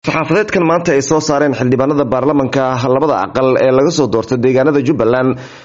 saxaafadeedkan maanta ay soo saareen xildhibaanada baarlamanka labada aqal ee laga soo doortay deegaanada jubbaland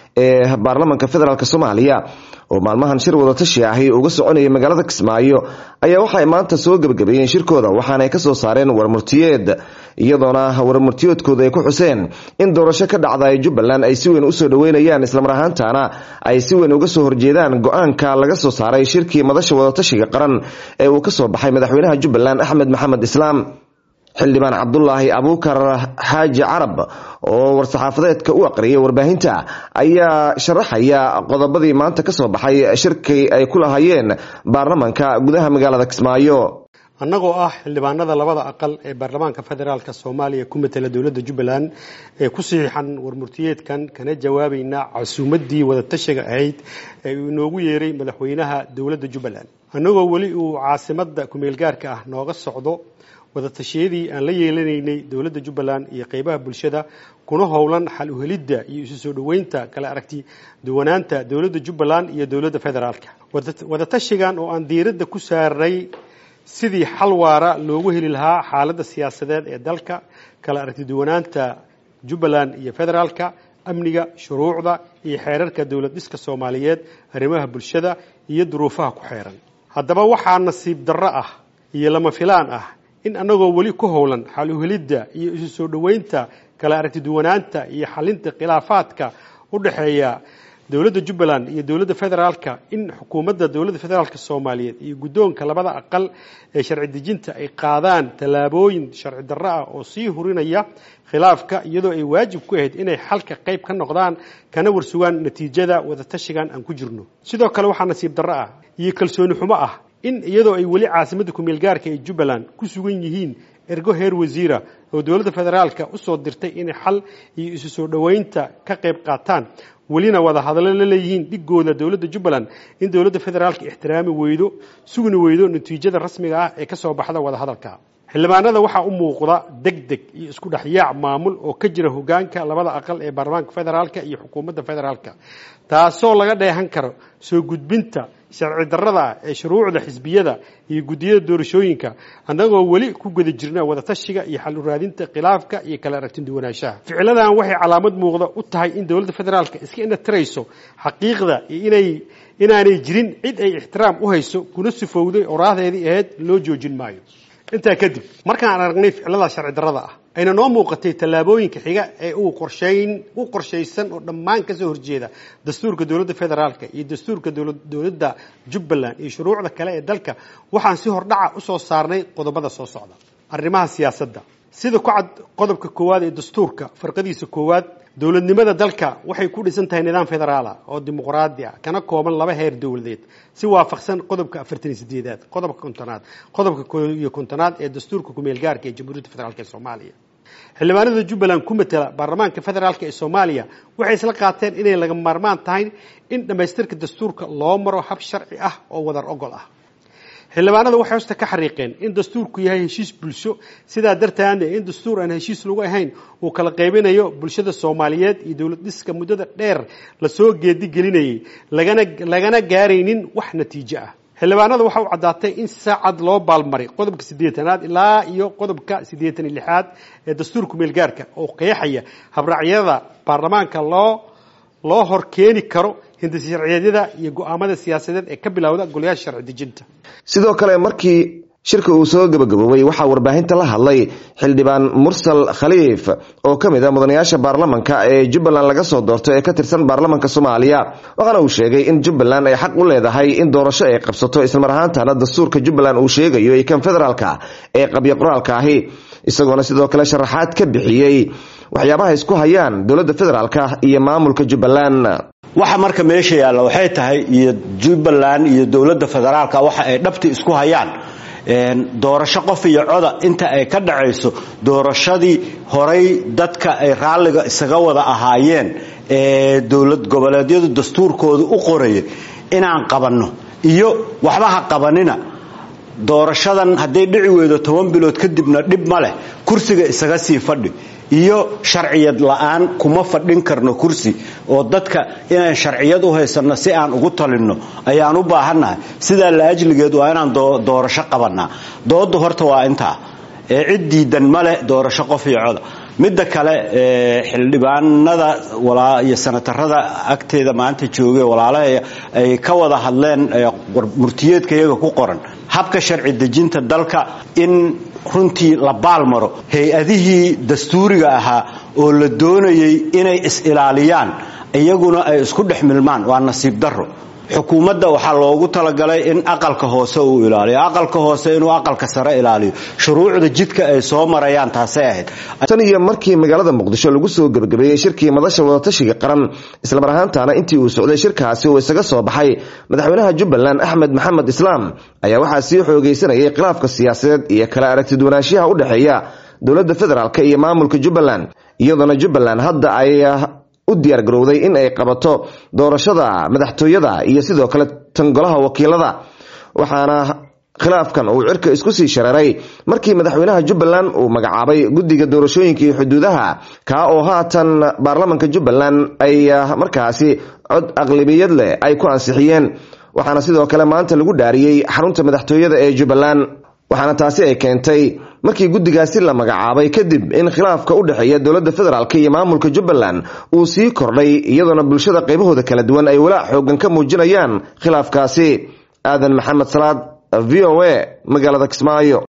ee baarlamanka federaalk soomaaliya oo maalmahan shir wadatashi ahi uga soconayay magaalada kismaayo ayaa waxaay maanta soo gebagabeeyeen shirkooda waxaanay kasoo saareen warmurtiyeed iyadoona warmurtiyeedkooda ay ku xuseen in doorasho ka dhacda ee jubbaland ay si weyn usoo dhaweynayaan islamar ahaantana ay si weyn uga soo horjeedaan go-aanka laga soo saaray shirkii madasha wadatashiga qaran ee uu kasoo baxay madaxweynaha jubbaland axmed maxamed islaam xildhibaan cabdulaahi abuukar xaaji carab oo war-saxaafadeedka u aqriyay warbaahinta ayaa sharaxaya qodobadii maanta kasoo baxay shirkii ay ku lahayeen baarlamanka gudaha magaalada kismaayo annagoo ah xildhibaanada labada aqal ee baarlamaanka federaalk soomaaliya ku matala dowladda jubbaland ee ku saxiixan warmurtiyeedkan kana jawaabayna casuumadii wadatashiga ahayd ee uu inoogu yeeray madaxweynaha dowladda jubbaland annagoo weli uu caasimada kumeelgaarka ah nooga socdo wadatashyadii aan la yeelanaynay dowladda jubbaland iyo qeybaha bulshada kuna howlan xal uhelidda iyo isu soo dhoweynta kala aragti duwanaanta dowladda jubbaland iyo dowladda federaalka wadatashigan oo aan diiradda ku saarnay sidii xal waara loogu heli lahaa xaaladda siyaasadeed ee dalka kala aragti duwanaanta jubbaland iyo federaalka amniga shuruucda iyo xeerarka dowlad dhiska soomaaliyeed arrimaha bulshada iyo duruufaha ku xeeran haddaba waxaa nasiib darro ah iyo lama filaan ah in annagoo weli ku howlan xal uhelidda iyo isu soo dhoweynta kala aragti duwanaanta iyo xalinta khilaafaadka u dhexeeya dowladda jubbaland iyo dowladda federaalka in xukuumadda dowladda federaalk soomaaliyeed iyo guddoonka labada aqal ee sharci dejinta ay qaadaan tallaabooyin sharci darro ah oo sii hurinaya khilaafka iyadoo ay waajib ku ahayd inay xalka qayb ka noqdaan kana warsugaan natiijada wadatashigan aan ku jirno sidoo kale waxaa nasiib darro ah iyo kalsooni xumo ah in iyadoo ay weli caasimadda kumeelgaarka ee jubbaland ku sugan yihiin ergo heer wasiira oo dowladda federaalka usoo dirtay inay xal iyo isu soo dhoweynta ka qayb qaataan welina wada hadallo la leeyihiin dhigooda dowladda jubbaland in dowladda federaalka ixtiraami weydo sugni weydo natiijada rasmiga ah ee kasoo baxda wada hadalka xildhibaanada waxaa u muuqda deg deg iyo isku dhexyaac maamul oo ka jira hogaanka labada aqal ee baarlamaanka federaalka iyo xukuumadda federaalka taasoo laga dheehan karo soo gudbinta sharci darrada ah ee shuruucda xisbiyada iyo guddiyada doorashooyinka annagoo weli ku guda jirna wadatashiga iyo xal uraadinta khilaafka iyo kala aragtin duwanaanshaha ficiladan waxay calaamad muuqda u tahay in dowladda federaalka iska inatirayso xaqiiqda iyo inay inaanay jirin cid ay ixtiraam u hayso kuna sifowday oraahdeedii ahayd loo joojin maayo intaa kadib markaan aragnay ficilada sharci darrada ah ayna noo muuqatay tallaabooyinka xiga ee uu qorshayn u qorshaysan oo dhammaan kasoo horjeeda dastuurka dowladda federaalka iyo dastuurka dowladda jubbaland iyo shuruucda kale ee dalka waxaan si hordhaca usoo saarnay qodobada soo socda arrimaha siyaasadda sida ku cad qodobka koowaad ee dastuurka farqadiisa koowaad dowladnimada dalka waxay ku dhisan tahay nidaam federaala oo dimuqraadi ah kana kooban laba heer dowladeed si waafaqsan qodobka afartan iyo sideedaad qodobka kontonaad qodobka ko iyo kontonaad ee dastuurka kumeelgaarka ee jamhuuriyadda federaalk ee soomaaliya xildhibaanada jubbaland ku matela baarlamaanka federaalk ee soomaaliya waxay isla qaateen inay laga maarmaan tahay in dhammaystirka dastuurka loo maro hab sharci ah oo wadar ogol ah xildhibaanada waxay hosta ka xariiqeen in dastuurku yahay heshiis bulsho sidaa darteedna in dastuur aan heshiis lagu ahayn uu kala qaybinayo bulshada soomaaliyeed iyo dowlad dhiska muddada dheer lasoo geedigelinayay lagana lagana gaaraynin wax natiijo ah xildhibaanada waxa u caddaatay in saacad loo baalmaray qodobka siddeetanaad ilaa iyo qodobka siddeetan iyo lixaad ee dastuurka meelgaarka oo qeexaya habraacyada baarlamaanka loo loo hor keeni karo hindisi sharciyeedyada iyo go-aamada siyaasadeed ee ka bilowda golayaasha sharci dejinta sidoo kale markii shirka uu soo gabagaboobay waxaa warbaahinta la hadlay xildhibaan mursal khaliif oo ka mid a mudanayaasha baarlamanka ee jubbaland laga soo doorto ee ka tirsan baarlamanka soomaaliya waxaana uu sheegay in jubbaland ay xaq u leedahay in doorasho ay qabsato islamar ahaantana dastuurka jubbaland uu sheegayo iyo kan federaalka ee qabyo qoraalka ahi isagoona sidoo kale sharaxaad ka bixiyey waxyaabaha isku hayaan dowladda federaalka iyo maamulka jubbaland waxa marka meesha yaalla waxay tahay iyo jubbaland iyo dowladda federaalka waxa ay dhabti isku hayaan doorasho qof iyo coda inta ay ka dhacayso doorashadii horay dadka ay raalliga isaga wada ahaayeen ee dowlad goboleedyadu dastuurkooda u qoraya inaan qabanno iyo waxba ha qabanina doorashadan hadday dhici weydo toban bilood kadibna dhib ma leh kursiga isaga sii fadhi iyo sharciyad la-aan kuma fadhin karno kursi oo dadka inaan sharciyad u haysanno si aan ugu talinno ayaan u baahannahay sidaa la ajligeed waa inaan doorasho qabannaa dooda horta waa intaa ee cid diidan male doorasho qof iyo coda midda kale xildhibaanada iyo sanatarada agteeda maanta joogay walaalaha ay ka wada hadleen murtiyeedka iyaga ku qoran habka sharci dejinta dalka in runtii la baalmaro hay-adihii dastuuriga ahaa oo la doonayay inay is-ilaaliyaan iyaguna ay isku dhex milmaan waa nasiib darro xukuumadda waxaa loogu talagalay in aqalka hoose uu ilaaliyo aqalka hoose inuu aqalka sare ilaaliyo shuruucda jidka ay soo marayaan taasay ahayd tan iyo markii magaalada muqdisho lagu soo gebagabeeyey shirkii madasha wadatashiga qaran islamar ahaantaana intii uu socday shirkaasi uu isaga soo baxay madaxweynaha jubbaland axmed maxamed islaam ayaa waxaa sii xoogaysanayay khilaafka siyaasadeed iyo kala aragtiduwanaanshaha u dhexeeya dowladda federaalk iyo maamulka jubbaland iyadoona jubbaland hadda ay u diyaar garowday in ay qabato doorashada madaxtooyada iyo sidoo kale tan golaha wakiilada waxaana khilaafkan uu cirka isku sii shareeray markii madaxweynaha jubbaland uu magacaabay guddiga doorashooyinka iyo xuduudaha kaa oo haatan baarlamanka jubbaland ay markaasi cod aqlabiyad leh ay ku ansixiyeen waxaana sidoo kale maanta lagu dhaariyey xarunta madaxtooyada ee jubbaland waxaana taasi ay keentay markii guddigaasi la magacaabay kadib in khilaafka u dhexeeya dowladda federaalk iyo maamulka jubbaland uu sii kordhay iyadoona bulshada qaybahooda kala duwan ay walaac xoogan ka muujinayaan khilaafkaasi aadan maxamed salaad v o a magaalada kismaayo